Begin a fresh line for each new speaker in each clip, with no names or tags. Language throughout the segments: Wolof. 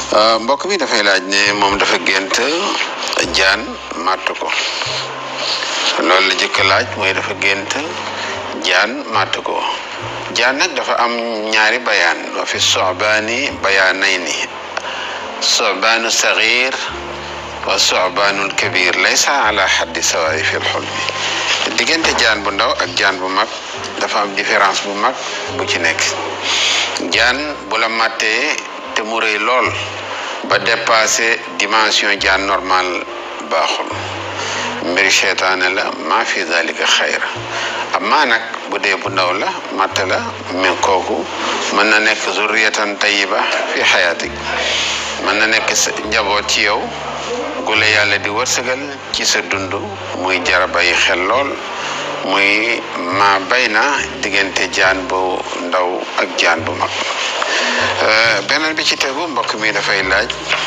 mbokk mi dafay laaj ne moom dafa gént jaan màtt ko loolu la jëkk laaj mooy dafa gént jaan màtt ko jaan nag dafa am ñaari bayaan wa fi sobaani bayaanayni sobaanu sagir wa sobaanul kabir laysa ala xaddi sawaayi fi lxulmi diggante jaan bu ndaw ak jaan bu mag dafa am différence bu mag bu ci nekk jaan bu la màttee te mu rëy lool ba dépassé dimension jaan normal baaxul mbiri seytaane la maa fi dalika xayra amaa nag bu dee bu ndaw la matt la mais kooku mën na nekk zurriyatan tayiba fi xayaatik mën na nekk njaboot ci yow gu la yàlla di wërsëgal ci sa dund muy jara bàyyi xel lool muy ma bay na diggante jaan bu ndaw ak jaan bu mag beneen bi ci tegu mbokk mi dafay laaj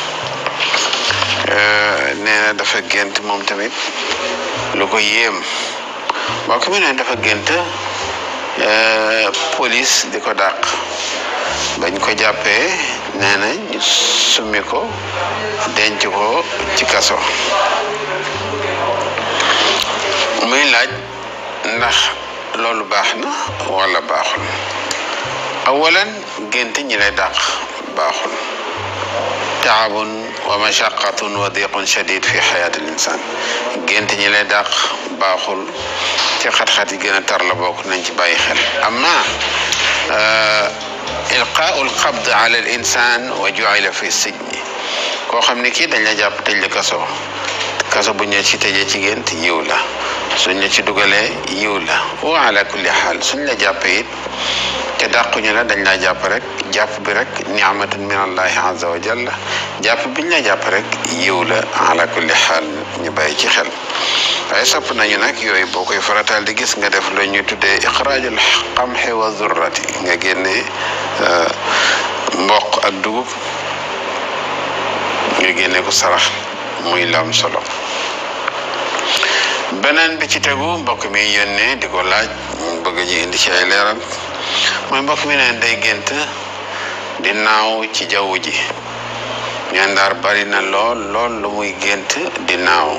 nee na dafa gént moom tamit lu ko yéem mbokk mi ne dafa gént police di ko dàq bañ ko jàppee nee na ñu summi ko denc ko ci kaso muy laaj ndax loolu baax na wala baaxul awalan gént ñi lay dàq baaxul taabun wa mashaqatun wa diqun shadid fi xayaati l insan gént ñi lay dàq baaxul ci xat-xat yi gën a tar la bokk nañ ci bàyyi xel amma ilqaau lqabd ala al insan wa juila fi sijni koo xam ne kii dañ la jàpp tëj la kaso kaso bu ñu ci tëjee ci gént yiw la suñ la ci dugalee yiw la wa ala kulli xaal suñ la jàppee it te dàquñu la dañ laa jàpp rek jàpp bi rek niamatun min allahi azza wa jalla jàpp biñ la jàpp rek yiw la ala kulli xaal ñu bàyyi ci xel waaye sopp nañu nag yooyu boo koy farataal di gis nga def la ñuy tuddee iqraajul qamxi wa zurrati nga génnee mboq ak dugub nga génne ko sarax muy lam solo beneen bi ci tegu mbokk mi yónnee di ko laaj bëgg ñu indi ci ay leeral mooy mbokk mi neen day gént di naaw ci jaww ji ñeen daal bari na lool lool lu muy gént di naaw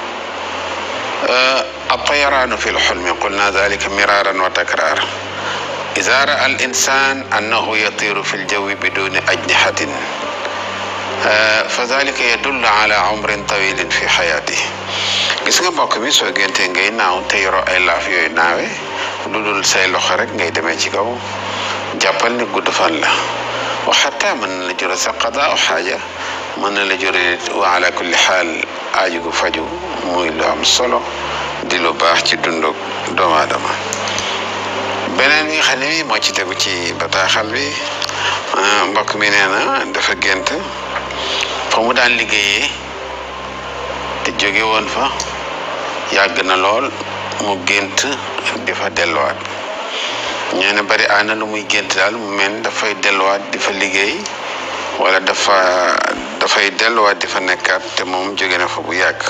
الطيران في الحلم قلنا ذلك مرارا وتكرارا إذا رأى الإنسان أنه يطير في الجو بدون أجنحة فذلك يدل على عمر طويل في حياته gis nga mbokk mi soo géntee ngay naaw te yoroo ay laaf yooyu naawe lu dul say loxo rek ngay demee ci kaw jàppal ni gudd fan la wa xataa mën na la jure sa qadaa xaaja mën na la jure wa ala kulli xaal aaju gu faju muy lu am solo di lu baax ci dundug doomu aadama beneen bi nga xam ne bi moo ci tegu ci bataaxal bi mbokk mi nee na dafa gént fa mu daan liggéeyee te jóge woon fa yàgg na lool mu gént di fa delluwaat ñee ne bari aana lu muy gént daal mu mel dafay delluwaat di fa liggéey wala dafa dafay delluwaat di fa nekkaat te moom jóge na fa bu yàgg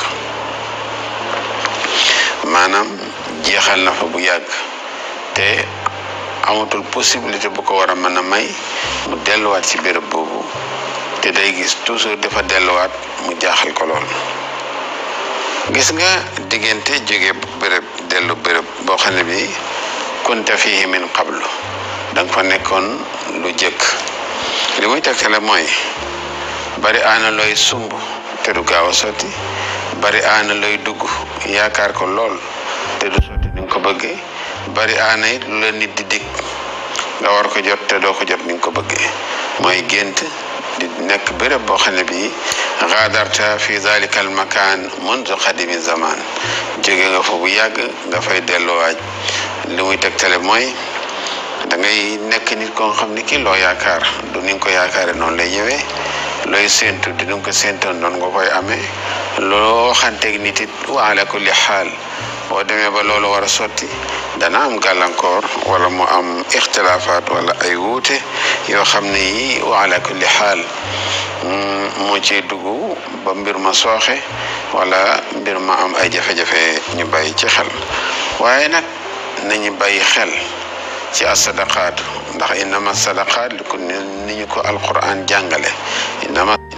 maanaam jeexal na fa bu yàgg te amatul possibilité bu ko war a mën a may mu delluwaat ci béréb boobu te day gis toujours dafa delluwaat mu jaaxal ko lool gis nga diggante jóge béréb dellu béréb boo xam ne bi kunta fihi min qablu da nga fa nekkoon lu jëkk li muy tegtale mooy bari aana looy sumb te du gaaw a sotti bari aana looy dugg yaakaar ko lool te du sotti ni nga ko bëggee bari aana it lu la nit di dig nga war ko jot te doo ko jot ni nga ko bëggee mooy gént di nekk béréb boo xam ne bii xaadarta fi dalika al makaan mundu xadimi zaman jóge nga fa bu yàgg nga fay delluwaaj li muy tegtale mooy da ngay nekk nit ko xam ne kii loo yaakaar du ni nga ko yaakaare noonu lay ñëwee looy séentu di nga ko séentoon noonu nga koy amee loo xanteeg nit it wa ala kulli xaal boo demee ba loolu war a sotti dana am gàllankoor wala mu am ixtilaafaat wala ay wuute yoo xam ne yi wa ala kulli xaal moo ciy dugg ba mbir ma sooxe wala mbir ma am ay jafe-jafe ñu bàyyi ci xel waaye nag nañu bàyyi xel ci asadaqaatu ndax innama sadaqaat li ko ni ñu ko alquran jàngale innama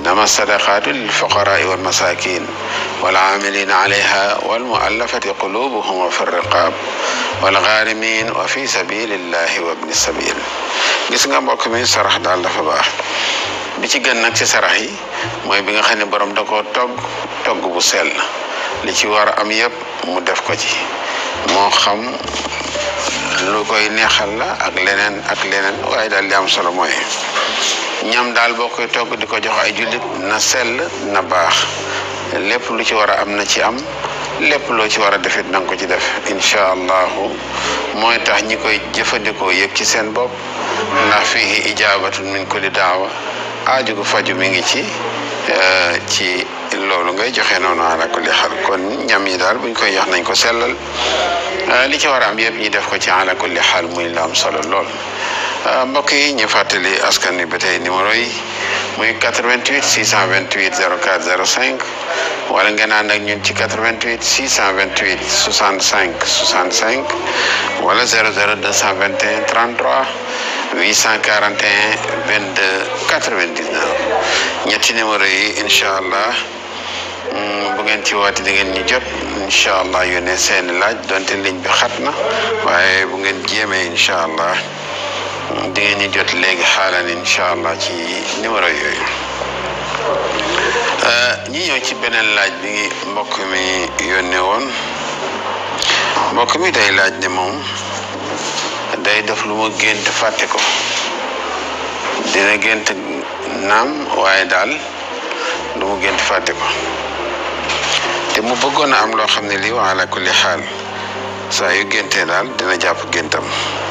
إنما الصدقات للفقراء والمساكين والعاملين عليها والمؤلفة قلوبهم وفي الرقاب والغارمين وفي سبيل الله وابن السبيل gis nga mbokk mi sarax daal dafa baax bi ci gën nag ci sarax yi mooy bi nga xam ne borom da koo togg togg bu sell li ci war a am yëpp mu def ko ci moo xam lu koy neexal la ak leneen ak leneen waaye daal li am solo mooy ñam daal boo koy togg di ko jox ay jullit na sell na baax lépp lu ci war a am na ci am lépp loo ci war a defit na nga ko ci def incha allahu mooy tax ñi koy jëfandikoo yëg ci seen bopp ndax fii ijaabatun min kulli daawa aaju gu faju mi ngi ci ci loolu ngay joxe noonu ala kulli xal kon ñam yi daal buñ koy jox nañ ko sellal li ci war a am yëpp ñi def ko ci ala kulli xaal muy la am solo lool mbokk yi ñu fàttali askan wi ba tey numéro yi muy 88 628 04 05 wala ngeen ànd ak ñun ci 88 628 65 65 wala 00 221 33 841 22 99 ñetti numéro yi incha allah bu ngeen ci woote di ngeen ñu jot incha allah yónnee seeni laaj donte ligne bi xat na waaye bu ngeen jéemee incha allah di ngeen ñu jot léegi xaalan incha allah ci numéro yooyu ñi ñëw ci beneen laaj bi mbokk mi yónnee woon mbokk mi day laaj ne moom day def lu ma gént fàtte ko dina gént naam waaye daal lu mu gént fàtte ko te mu bëggoon a am loo xam ne lii wa ala kulli xaal saa yu géntee daal dina jàpp géntam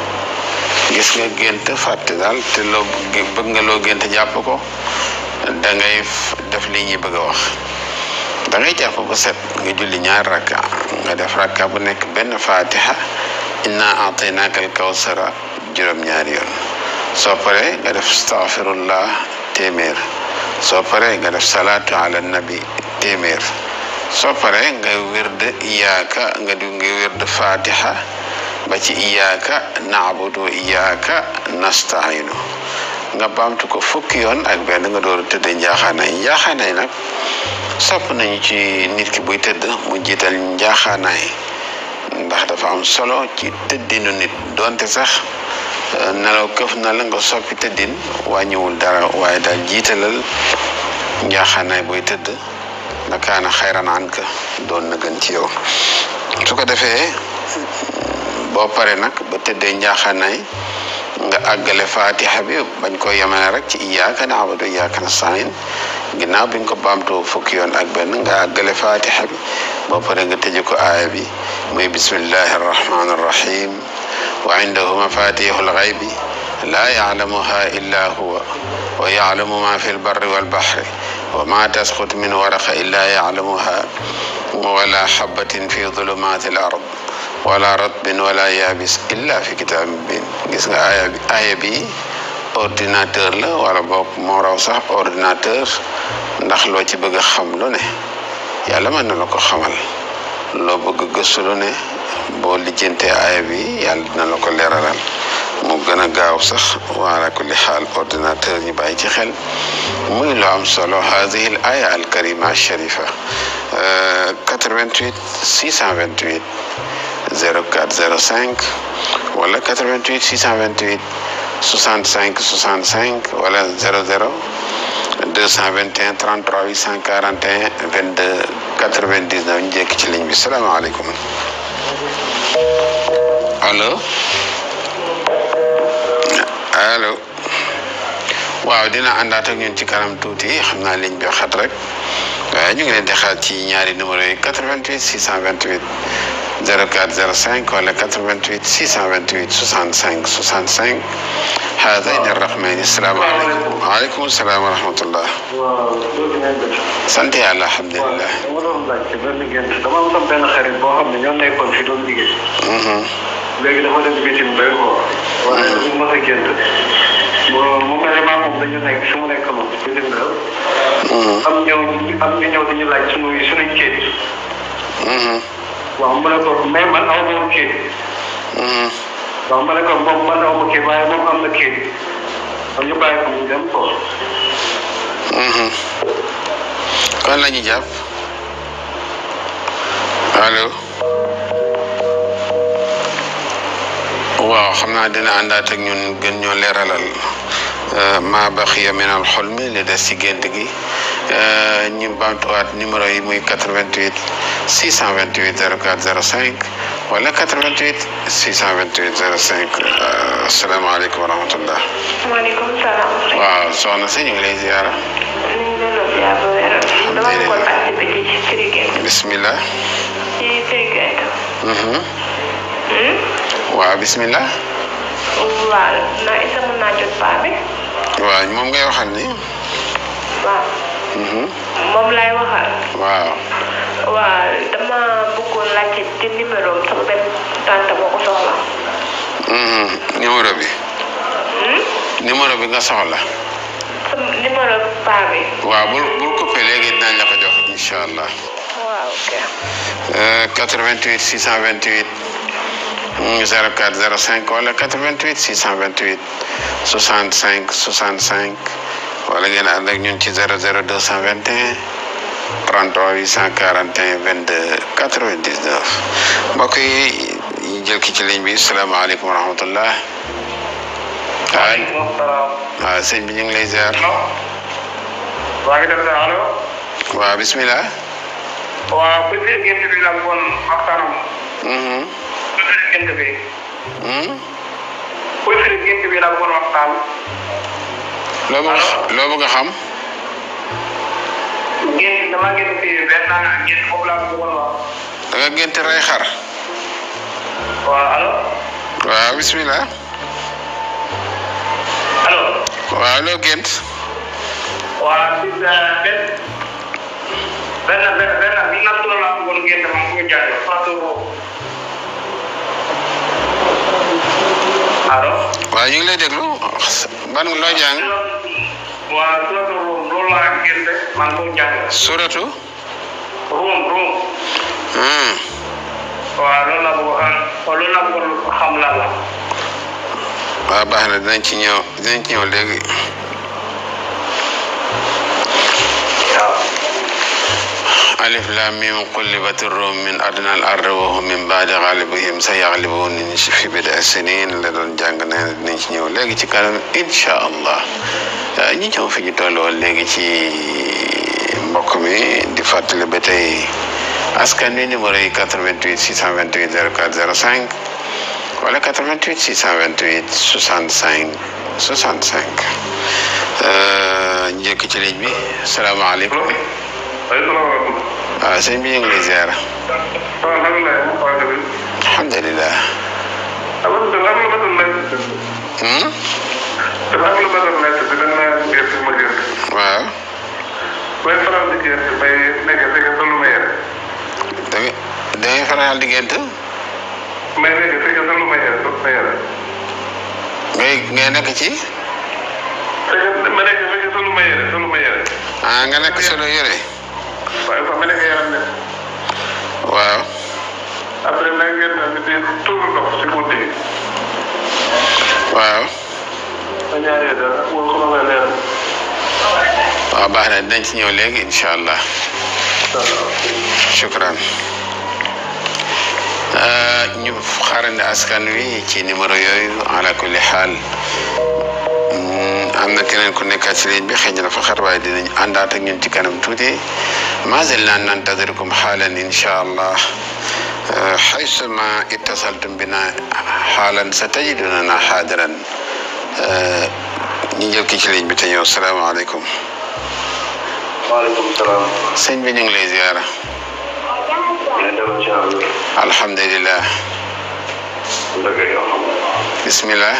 gis nga gént fàtte daal te loo bëgg nga loo gént jàpp ko da ngay def li ñuy bëgg a wax da ngay jàpp ba set nga julli ñaar rakka nga def rakka bu nekk benn fatiha inna ataynaaka al kawsara juróom-ñaari yoon soo paree nga def astaghfirullah téeméer soo paree nga def salaatu ala nabi téeméer soo paree nga wird iyaaka nga di nga wird fatiha ba ci iyaaka naabudu iyaaka nastainu nga baamtu ko fukki yoon ak benn nga door a tëdd njaaxaanaay njaaxaanaay nag sopp nañu ci nit ki buy tëdd mu jiital njaaxaanaay ndax dafa am solo ci tëddinu nit donte sax nelaw këf na la nga soppi tëddin wàññiwul dara waaye daal jiitalal njaaxaanaay buy tëdd na kaana xayran an ka doon na gën ci yow su ko defee boo pare nag ba tëddee njaaxaanaay nga àggale fatiha bi bañ ko yemale rek ci iyyaka na'budu iyyaka nasta'in ginnaaw bi nga ko baamtoo fukki yoon ak benn nga àggale fatiha bi boo pare nga tëje ko aaya bi muy bismillahi arrahmani arrahim wa indahu mafatihul ghaybi la ya'lamuha illa huwa wa ya'lamu ma fi lbarri walbahri wa ma tasqut min waraqa illa ya'lamuha wala habatin fi dhulumati al ard wala ratbin wala yaabis illa fi kitaab mubin gis nga aaya bi aaya bi ordinateur la wala boog moo raw sax ordinateur ndax loo ci bëgg a xam lu ne yàlla mën na la ko xamal loo bëgg gëstu lu ne boo lijjantee aaya bi yàlla dina la ko leeralal mu gën a gaaw sax wala kulli xaal ordinateur ñu bàyyi ci xel muy lu am solo hadihi al aya al karima al sharifa 88 628 04 05 wala 88 628 65 65 wala 00 221 33 841 22 99 ñu jékki ci ligne bi salaamaaleykum allo allo waaw dina àndaat ak ñun ci kanam tuuti xam naa ligne bi xat rek waaye ñu ngi leen di xaar ci ñaari numéro yi 88 628 04 05 wala 88 628 65 65 haadayni arrahmayni asalaamaaleykum waaleykum salaam wa rahmatullah
waaw loolu ngeen def.
sant yàlla alhamdulilah.
dama doon laajte benn gént dama am sama benn xarit boo xam ne ñoo nekkoon fi doon liggéey. léegi dafa dem bitim bay ko. waaye lu mën a gént. bon mu mel ne maa moom dañu nekk su mu nekk moom bitim réew. am ñëw am ñu ñëw dañu laaj sunu sunuñ kayit. waaw mu ne ko mais man aw ma woon kayit. waaw ma ne ko moom man aw ma kayit waaye moom am na kayit. kon ñu bàyyi ko mu dem ko.
kon la ñu jàpp allo waaw xam naa dina àndaat ak ñun gën ñoo leeralal ma baxiya min al xulmi li des ci gént gi ñu bamtuwaat numéro yi muy 88 628 04 05 wala 88 628 05 asalaamaaleykum wa rahmatullah
maaleykum salaam.
waaw soxna si ñu ngi lay ziara
ñu ngi leen di ziar ba wér. dama bëggoon participer ci firi gént.
bismillah
ci firi gént.
waaw bismillah
waaw na isa mën naa jot paa bi.
waaw moom ngay waxal ni
waaw. moom laay waxal.
waaw
waaw dama bëggoon laajte ci numéro am sama benn tante moo ko soxla.
numéro bi numéro bi nga soxla
sama numéro paa bi.
waaw bul bul coupé léegi dinañ la ko jox incha allah
waaw ok.
88 628 04 05 wala 88 628 65 65 wala ngeen ànd ak ñun ci 00 221 33 841 22 99 mbokk yi ñu jël ki ci ligne bi salaamaaleykum wa rahmatullah waaw
waaleykum salaam.
waaw sëñ bi ñu ngi lay ziar
waa ngi def allo.
waaw bismillah
waaw bu firi gént bi la bon waxtaanam.
Mhm.
bu firi gént bi.
Hmm?
bu firi gént bi la bon waxtaan.
loo bëgg loo bëgg a xam
gént dama gént fii benn gént boobu laa bëggoon wax.
da nga gént rey xar
waaw allo.
waaw bismillah
allo.
waaw loo gént
waaw si benn benn benn benn bi nattu la laa bëggoon gént ma ko jaay Fatou boobu. allo.
waaw ñu ngi lay déglu ban loo jàng
waaw suratu Rum loolu laa gént man ko jàng.
suratu
Rum Rum.
Hmm.
waaw loolu laa bëgg a loolu laa bëggoon xam laa la.
waaw baax na dinañ ci ñëw dinañ ci ñëw léegi
waaw.
alif lam mim qullibat rum min adna al ard wa hum min baadi ghalibihim sa yaglibun fi bida sinin la doon jàng nee na dinañ ci ñëw léegi ci kanam incha allah ñi ñëw fi ñu toll woon léegi ci mbokk mi di fàttali ba tey askan wi numéro yi 88 628 04 05 wala 88 628 65 65 njëkk ci ligne bi salaamaaleykum
asalaamaaleykum.
waaw sëñ bi ñu ngi lay ziar
waaw alhamdulilah.
alhamdulilah
dafa am lu ma doon nekk.
Hmm?
dafa am lu ma doon nekk di leen naan gerte ma gerte.
waaw
bay faral di gerte bay nekk fekk solu ma yere.
da nga da ngay faral di gént
may nekk fekk solu ma yere solu ma yere.
ngay ngay nekk ci
fekk ma nekk fekk solu ma yere solu ma yere.
ah nga nekk solo yore
waaye sax ma nekk yaram ne.
waaw
après nag ngeen daal di tuur ndox si guddi gi.
waaw
ma ñaaree daal wala ko ma koy leeral.
waaw baax na dinañ ci ñëw léegi incha allah shukran ñu xaarandi askan wi ci numéro yooyu ala kulli xaal am na keneen ku nekkaat ci ligne bi xëy na dafa xar waaye dinañ àndaat ak ñun ci kanam tuuti ma zilna nantadirukum xaalan incha allah حيثما اتصلتم بنا حالا ستجدوننا حاضرا ñu jël ki ci ligne bi te ñëw salaamaaleykum
waaleykum salaam.
sëñ bi ñu ngi lay ziara
ñu dem ci àll.
alhamdulilah
dëgg yoo xam.
bismillah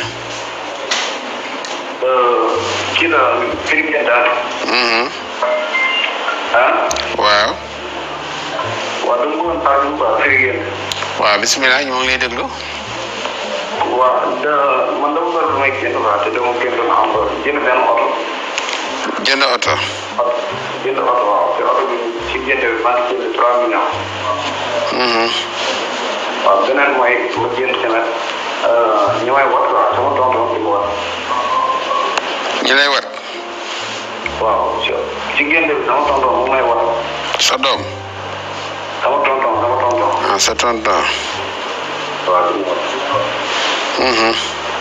kii la firi ngeen daal.
Mhm.
ah.
waaw
waaw dama bëggoon parler bu baax firi ngeen.
waaw bismillah ñu ngi lay déglu
waaw da man dama bëgg may génn quoi te dama génn am ba jënd benn oto.
jënd oto
oto jënd oto waaw te oto bi ci jënd bi maa ngi jënd trois millions.
Mhm.
waaw beneen mooy ma jënd tamit ñu may wat waaw sama tonton di ko wat.
ñu lay wat
waaw si génn bi sama tonton mu may wax
sa doom
sama tonton sama tonton
ah sa tonton
waaw
Mhm.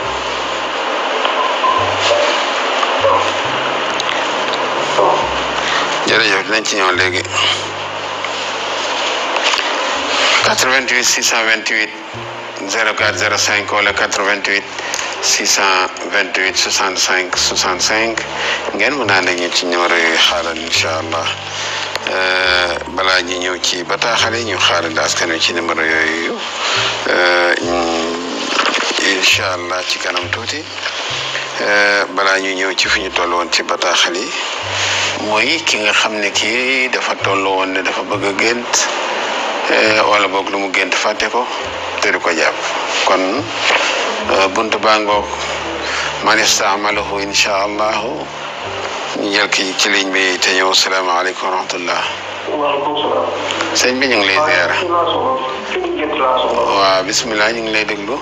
jërëjëf dinañ ci ñëw léegi 88 628 04 05 wala 88 628 65 65 ngeen mën naa ñu ci numéro yooyu xaaral incha allah Euh, balaa ñu ñëw ci bataaxal yi ñu xaaral askan wi ci numéro yooyu euh, ñu- incha allah ci kanam tuuti Euh, balaa ñu ñëw ci fi ñu toll woon ci bataaxal yi mooy ki nga xam ne kii dafa toll woon ne dafa bëgg a gént eh, wala boog lu mu gént fàtte ko te du ko jàpp kon eh, buntu baa ngoog man istaamalahu incha allahu ñu jël ki ci ligne bi te ñëw salaamaaleykum wa rahmatullah
waaleykum salaam
sëñ bi ñu ngi lay ziar
fi laa soxla fi ñu gént laa soxla
waaw bisimilah ñu ngi lay déglu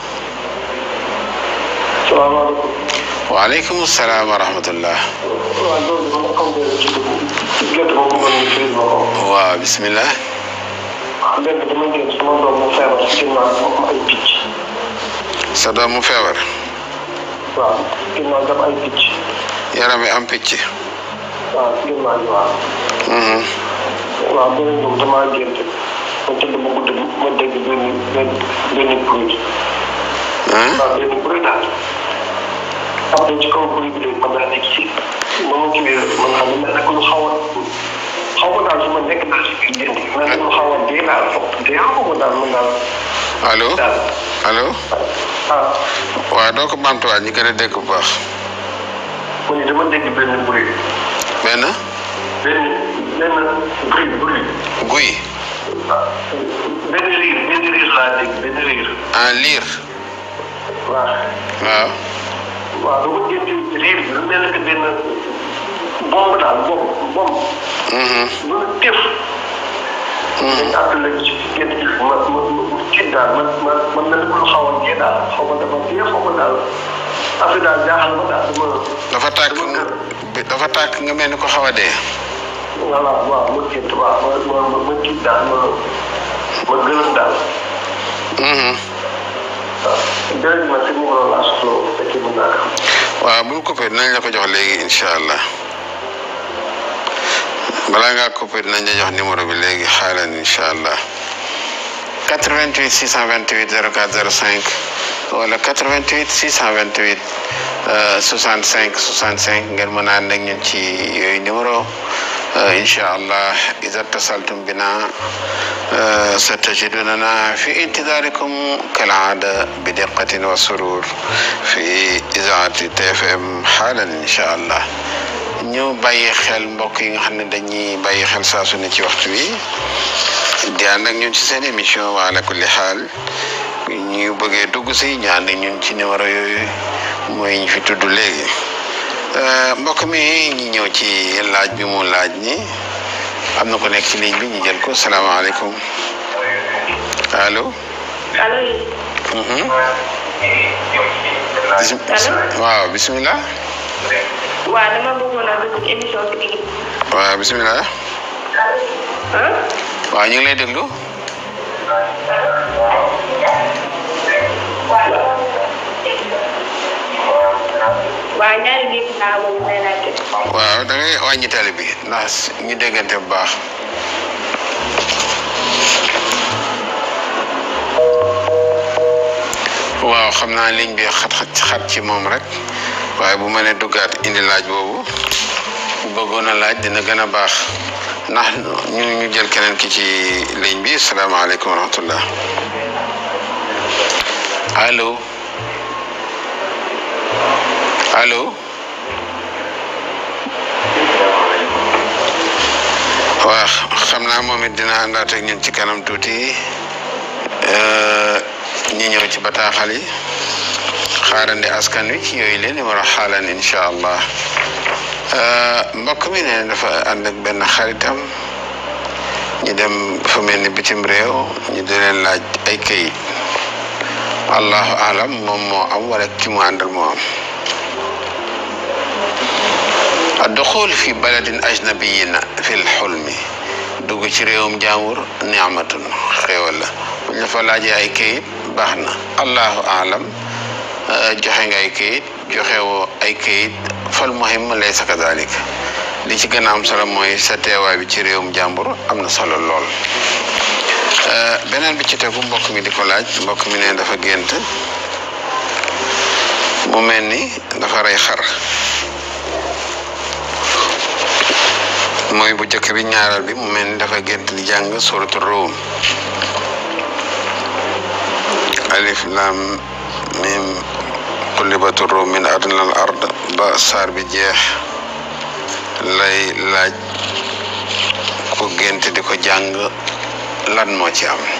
salaamaaleykum
waaleykum salaam wa rahmatullah
waaw loolu dama am benn ci dugg gént boobu ma ñu firi ma ko
waaw bisimilah
benn dama gént sama doom mu feebar si ginnaaw mu am ay picc
sa doom mu feebar
waaw ginnaaw dama ay picc
yaram wi am picc
waaw ginnaaw bi waaw
Mhm.
waaw beneen boobu damaa gént ma tëdd ma guddi ma dégg benn benn benn bruit
ah
waaw benn bruit daal après ci kaw bruit bi léegi ma daal nekk ci ma ma kiwee man xam ne mel na ko lu xaw a xaw ma daal su ma nekk daal si biir gént gi mel na lu xaw a dee daal foog dee xaw ma daal man daal
allo
daal
allo
ah
waaw doo ko bamtuwaat ñu gën a dégg bu baax
ma ne dama dégg benn bruit
benn
benn benn bruit bruit
guy
ah benn riir benn riir laa dégg benn riir
en liir
waaw
waaw
waaw dama gént riir bi lu mel ne que benn bomb daal bomb bomb
Mhm.
lu tëf dañ àttale ci gént gi ma ma ma tiit daal man ma man mel ni ku xaw a dee daal xaw ma dama dee xaw ma daal affaire daal jaaxal ma daal dama
dafa tàkk dafa tàkk nga mel ni ko xaw a dee
voilà waaw ma gént waaw ma ma ma tiit daal ma ma gërëm daal
Mhm.
waaw jërëjëf ma si numéro laa soxla woon bu fekkee mën naa ko am.
waaw bul coupé dinañ la ko jox léegi incha allah balaa ngaa coupé dinañ la jox numéro bi léegi xaaral incha allah 88 628 04 05 wala 88 628 euh, 65 65 ngeen mën a ànd ak ñun ci yooyu numéro euh, incha allah iza tasaltum bina euh, satajidunana fi intidarikum kalaada bi diqqatin wa surur fi izaati TFM xaalan incha allah ñu bàyyi xel mbokk yi nga xam ne dañuy bàyyi xel saa su ne ci waxtu wi di ànd ak ñun ci seen émission wa ala kulli xaal ñu bëggee dugg si ñu ànd ak ñun ci numéro yooyu mooy ñu fi tudd léegi Euh, mbokk mi ñu ñëw ci laaj bi mu laaj ni am na ko nekk ci ligne bi ñu jël ko salaamaaleykum allo.
allo
Mhm. Bisim-
Allo?
waaw bisimilah.
waaw dama bëggoon a dugg ci émission bi di
waaw bisimilah.
ah
waaw ñu ngi lay déglu.
waaw ñaari gént laa boobu may laajte
waaw da ngay wàññi tali bi ndax ñu déggante bu baax. waaw xam naa ligne bi xat xat xat ci moom rek waaye bu ma nee duggaat indi laaj boobu bu bëggoon a laaj dina gën a baax ndax ñu ñu jël keneen ki ci ligne bi salaamaaleykum wa rahmatullah allo allo. waaw xam naa moom it dina àndaat ak ñun ci kanam tuuti ñi ñëw ci bataaxal yi xaarandi askan wi ci yooyu leen numéro xaalan incha allah mbokk mi ne dafa ànd ak benn xaritam ñu dem fa mel ni bitim réew ñu di leen laaj ay këyit allahu alam moom moo am wala ki mu àndal moo am duxul fi baladin ajnabiyin fil xulmi dugg ci réewum jàmbur niamatun xéewal la bu ñu la fa laajee ay kayit baax na allahu alam joxe nga ay kayit joxe woo ay kayit fal muhim laysa kadalik li ci gën a am solo mooy sa teewaay bi ci réewum jàmbur am na solo lool beneen bi ci tegu mbokk mi di ko laaj mbokk mi ne dafa gént mu mel ni dafa rey xar mooy bu jëkk bi ñaaral bi mu mel ni dafa gént di jàng suratu Ruum alif lam mim qulibatu Ruum min adna al ard ba saar bi jeex lay laaj ku gént di ko jàng lan moo ci am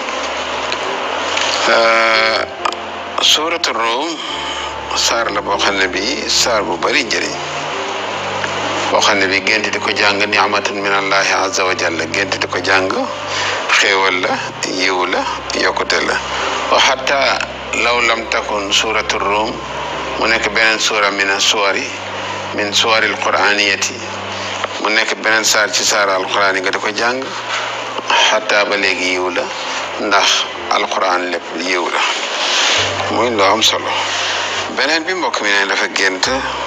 suratu Ruum saar la boo xam ne bii saar bu bari njëriñ boo xam ne bii gént di ko jàng ni'matun min allahi azza wa jalla gént di ko jàng xéewal la yiw la yokkute la wa xatta law lam takun suratu Ruum mu nekk beneen suura min suwari min suwari alquraniyati mu nekk beneen saar ci saar alquran yi nga di ko jàng xataa ba léegi yiw la ndax alquran lépp yiw la muy loo am solo beneen bi mbokk mi ne dafa gént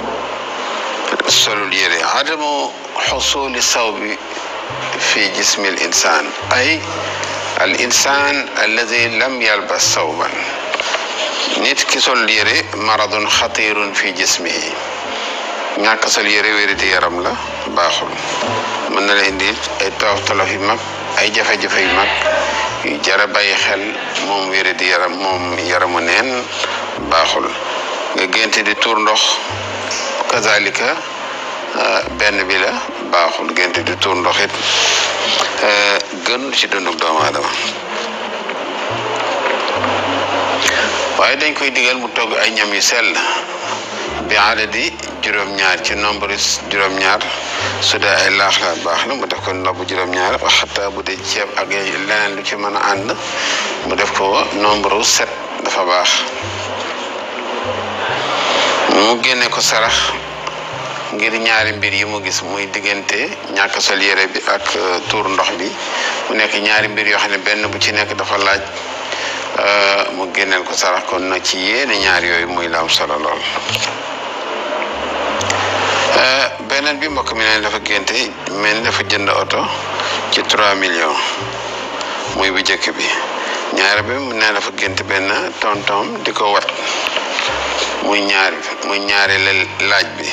solul yére adamu xusuli sawbi fi jismi al insan ay al insan alladi lam yalbas sawban nit ki sol yére maradun xatirun fi jismihi ñàkk sol yére wéri di yaram la baaxul mën na la indi ay tolof tolof yu mag ay jafe-jafe yu mag yu jara bàyyi xel moom wéri di yaram moom yaramu neen baaxul nga génte di tuur ndox kazalika benn bi la baaxul génte di tuur ndox it gënul ci dundug doomu aadama waaye dañ koy digal mu togg ay ñam yu sell bi adadi juróom-ñaar ci nombre juróom-ñaar su dee ay laax la baax na mu def ko ndobu juróom-ñaar wax xataa bu dee ceeb ak leneen lu ci mën a ànd mu def ko nombre sept dafa baax mu génne ko sarax ngir ñaari mbir yi mu gis muy diggante ñàkk sol yére bi ak tuur ndox bi mu nekk ñaari mbir yoo xam ne benn bu ci nekk dafa laaj mu génneel ko sarax kon na ci yéene ñaar yooyu muy la am solo lool beneen bi mbokk mi ne dafa génte mel ni dafa jënd oto ci 3 millions muy bu jëkk bi ñaari bi mu ne dafa gént benn tontom di ko wat muy ñaari muy ñaari laaj bi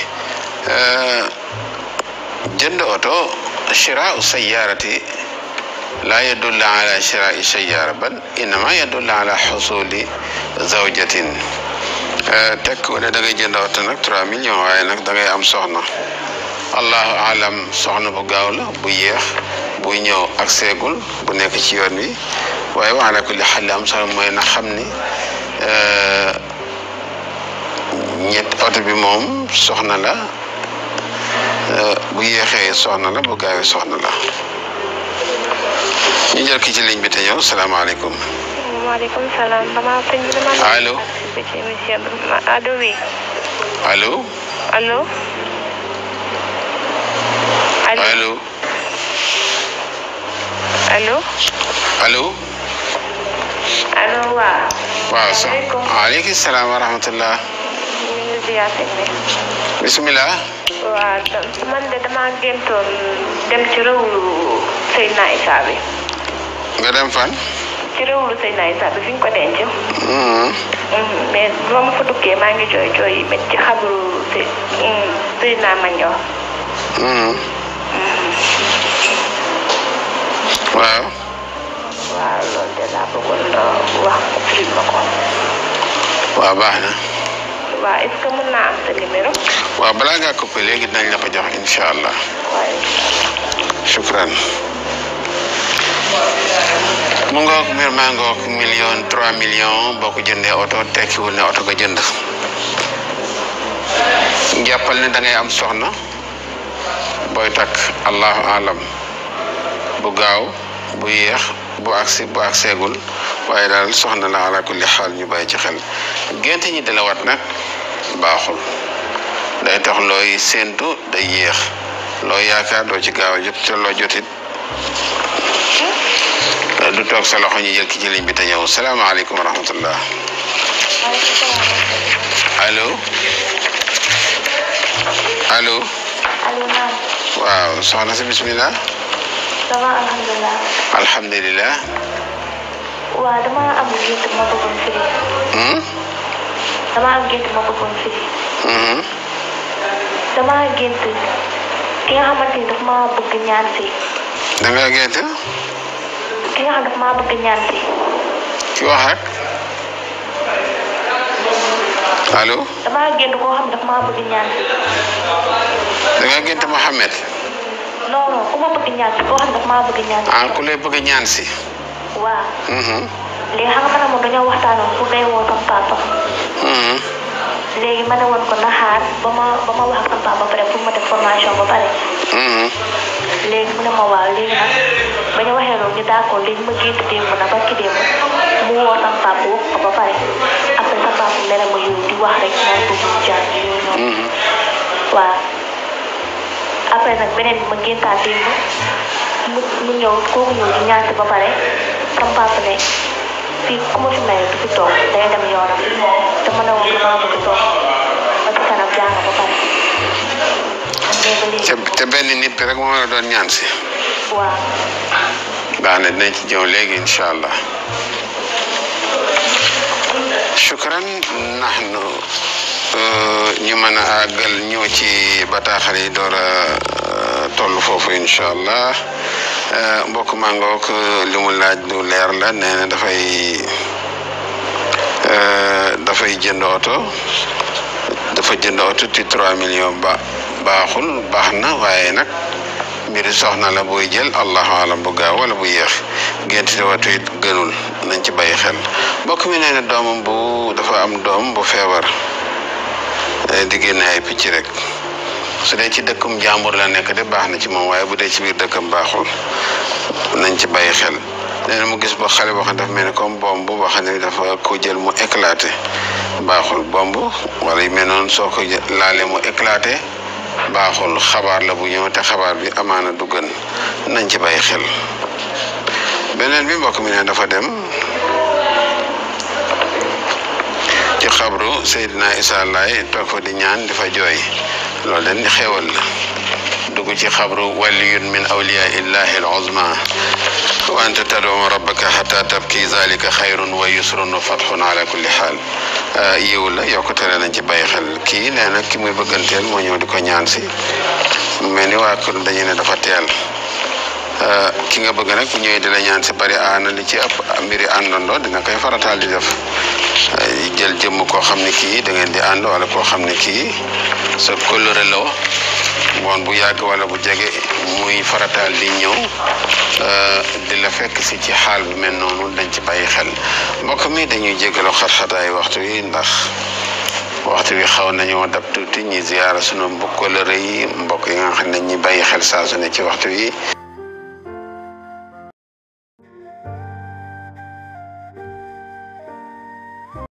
jënd oto shiraau sayyarati laa yadullu ala shiraai sayyara bal innama yadullu ala xusuli zawjatin tekk ne da ngay jënd oto nag 3 millions waaye nag da ngay am soxna allahu alam soxna bu gaaw la bu yéex buy ñëw ak seegul bu nekk ci yoon wi waaye wa ala kulli xal am soxna mooy na xam ni ñett oto bi moom soxna la bu yéexee soxna la bu gaawee soxna la ñu jël ki ci ligne bi te ñëw salaamaaleykum.
maaleykum salaam dama sëñ bi dama.
allo.
ci émission bi allo oui.
allo.
allo.
allo.
allo.
allo.
allo waaw.
waaw sa waaleykum salaam wa rahmatullah.
ñu ngi ziar sëñ bi.
bisimilah.
waaw man de dama géntoon dem ci réewlu Seydina Issa bi.
nga dem fan.
ci réewlu Seydina Issa bi fi ñu ko denc.
Mhm.
mais ba ma fa duggee maa ngi jooy jooy yi métti ci xabru si Seydina Mandione.
Mhm. waaw.
waaw loolu de laa bëggoon na wax firil ma ko.
waaw baax na.
waaw est-ce que mën naa am sa numéro.
waaw balaa ngaa coupé léegi dinañ la ko jox incha allah.
waaye
shukran. mu ngoog mbir maa ngoog million trois millions boo ko jëndee oto tekkiwul ne oto nga jënd. jàppal ne da ngay am soxna booy takk allahu alam bu gaaw bu yéex bu agsi bu agseegul waaye daal soxna la ala kulli xaal ñu bàyyi ci xel gént ñi dala wat nag baaxul day tax looy séentu day yéex loo yaakaar doo ci gaaw a jot te loo jotit du toog sa loxo ñu jël ki ci ligne bi te ñëw salaamaaleykum wa rahmatullah allo allo
allo naam
waaw soxna si bismillah
ça va alhamdulilah
alhamdulilah
waaw dama am gént ma bëggoon firi
hmm?
dama am gént ma bëggoon firi
Mhm.
dama gént ki nga xamante ni daf ma bëgg ñaan si
da nga gént
ki nga xam daf ma bëgg ñaan si
ci wax rek allo
dama gént koo xam daf ma bëgg ñaan si
da nga gént Mohamed
non non ku ma bëgg ñaan si koo xam daf ma bëgg ñaan si
ah ku lay bëgg ñaan si
waaw
Mhm.
léegi xam nga man moom dañoo waxtaanoon pour day woo sama papa
Mhm.
léegi ma ne woon ko na xaar ba ma ba ma wax ak sama papa ba pare pour ma def formation ba pare
Mhm.
léegi mu ne ma waaw léegi nag ba ñu waxee loolu ñu d'accord léegi ma gént démb na ba ki démb mu woo sama papa wax ko ba pare après sama papa mere ma yow di wax rek naan ko ñu jàng yooyu noonu
Mhm.
waaw après nag beneen bi ma géntaat démb mu mu ñëw kooku ñëw di ñaan si ba pare sama papa ne fii ku ma fi may du fi toog day dem yoonam te ma ne woon damaa bëgg toog ba ci kanam jàng ba pare mais ba léegi
te te benn nit rek moo la doon ñaan si
waaw
baax na dinañ ci ñëw léegi incha allah shukran nahnu ñu mën a àggal ñëw ci bataaxal yi door a toll foofu incha allah mbokk mangook li mu laaj lu leer la nee na dafay dafay jënd oto dafa jënd oto ci 3 millions ba baaxul baax na waaye nag mbiri soxna la booy jël allahu alam bu gaaw wala bu yéex gént di watu it gënul nañ ci bàyyi xel mbokk mi nee na doomam bu dafa am doom bu feebar di génne ay picc rek su dee ci dëkkum jàmbur la nekk de baax na ci moom waaye bu dee ci biir dëkkam baaxul nañ ci bàyyi xel nee na mu gis ba xale boo xam ne dafa mel ni comme bomb boo xam ne dafa ko jël mu éclaté baaxul bomb wala yu mel noonu soo ko laalee mu éclaté baaxul xabaar la bu ñëw te xabaar bi amaana du gën nañ ci bàyyi xel beneen bi mbokk mi ne dafa dem ci xabru Seydina Isa Laay toog fa di ñaan di fa jooy loolu dañ xewal la dugg ci xabru waliyun min awliya illahi al uzma wa anta tad'u rabbaka hatta tabki zalika xayrun wa yusrun wa fatxun ala kulli xaal yiw la yokkutale nañ ci bàyyi xel kii nee na ki muy bëgganteel moo ñëw di ko ñaan si mu mel ni waa kër dañu ne dafa teel ki nga bëgg nag bu ñëwee di la ñaan si bari aana li ci ëpp mbiri àndandoo dina koy farataal di def jël jëmm koo xam ne kii da ngeen di ànd wala koo xam ne kii sa kóllëre la woon bu yàgg wala bu jege muy farataal di ñëw di la fekk si ci xaal bu mel noonu dañ ci bàyyi xel mbokk mi dañuy jégalu xat-xataay waxtu wi ndax waxtu wi xaw nañoo dab tuuti ñi ziyaara sunu mbokk kóllëre yi mbokk yi nga xam ne ñi bàyyi xel saa su ne ci waxtu wi